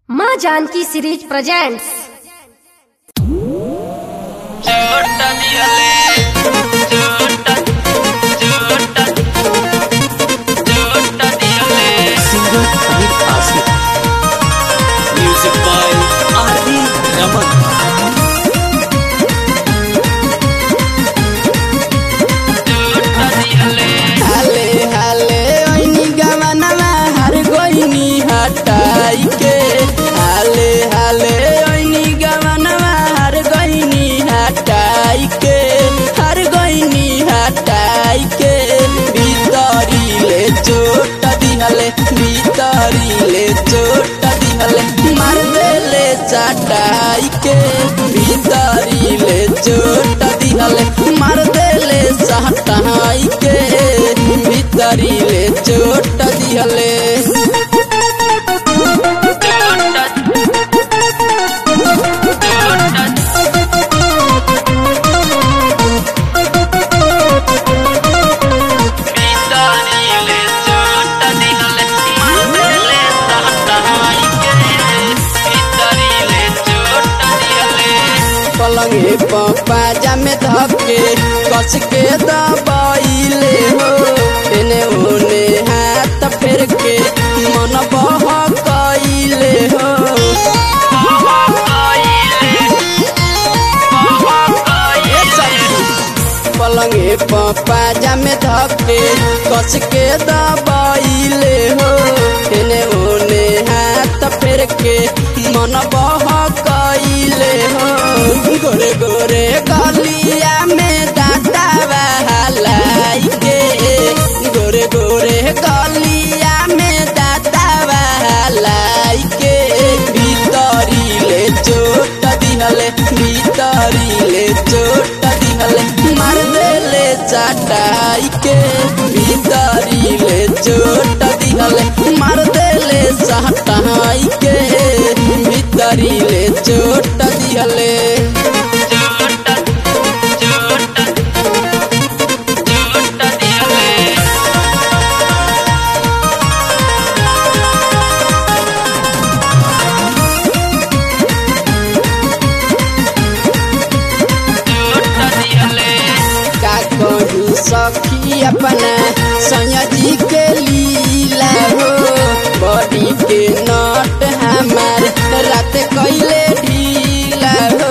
माँ Janaki series presents चोटा दियले चोटा चोटा चोटा दियले singer Amit Asif. Music by R.D. Raman. चोटा दियले हाले हाले ओइनी गवनवा हर गोइनी हटाई के हाले हाले ओइनी गवनवा हर गोइनी हटाई के हर गोइनी हटाई के भीतरी ले चोट दिहले भीतरी ले चोट दिहले मार देले चटाई के भीतरी ले चोट दिहले मार देले सहटाई के भीतरी ले चोट दिहले चोटा भीतरीले चोटा दियले मारले सहटाई के भीतरीले चोटा दियले पलंगे पाजा में धके कस के दबाइले हो एने ओने हाथ फेर के मन बह कइले हो ए सखी, पलंगे पाजा में धके कस के दबाइले हो एने ओने हाथ फेर के मन बह कइले हो गोरे गोरे गलिया में दादा बहलाई के गोरे गोरे गलिया में दादा बहलाई के भीतरी ले चोट दिहले भीतरी ले चोट दिहले मार देले चटाई के भीतरी ले चोट दिहले मार देले सहटाई के भीतरी ले चोट दिहले चोटा चोटा चोटा दियले चोटा दियले का कहूँ सखी अपना सयाजी के लीला हो बॉडी के नट हमार रात कैले ढीला हो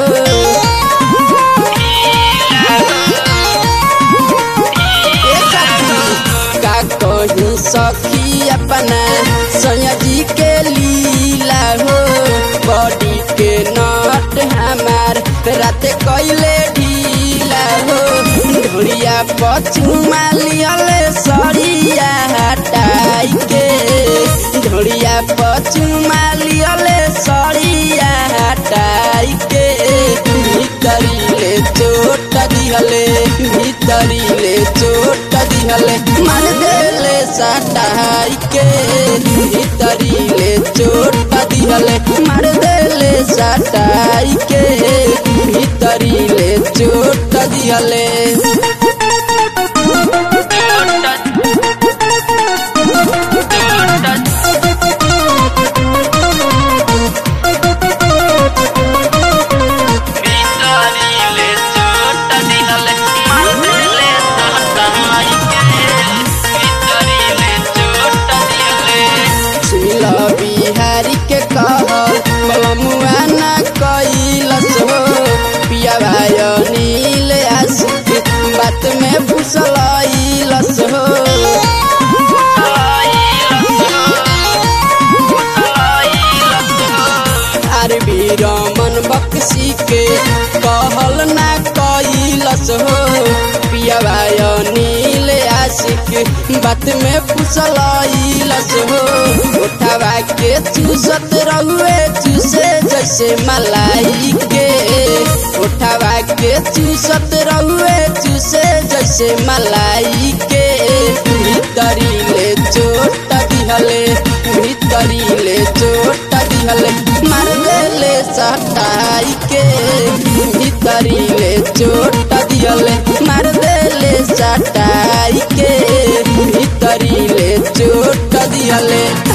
ए सखी, का कहूँ सखी अपना सयाजी के लीला हो बॉडी के नट हमार रात कैले ढीला हो ढोलिया पछुमा लियले सरिया हटाई के ढोलिया पछुमा लियले सरिया हटाई के भीतरी ले चोट दिहले भीतरी ले चोट दिहले मन देले सटाई के भीतरी ले चोट दिहले मार देले सटाई के भीतरी ले चोट दिहले भीतरीले चोटा दियले मारले सहटाई के भीतरीले चोटा दियले सुनिल बिहारी के कहल बलमुआ न कैलस हो पिया भाई नील आशिक बात में फुसलैलस हो आर भी रमन बक्सी के कहल ना कैलस हो पिया भाई नील आशिक बात में फुसलैलस हो उठावा के चूसत रहुए चूसे जैसे मलाई के उठावा के चूसत रहुए चूसे जैसे मलाई के भीतरी ले चोट दिहले भीतरी ले चोट दिहले मार देले सटाई के भीतरी ले चोट दिहले मार देले सटाई के भीतरी ले चोट दिहले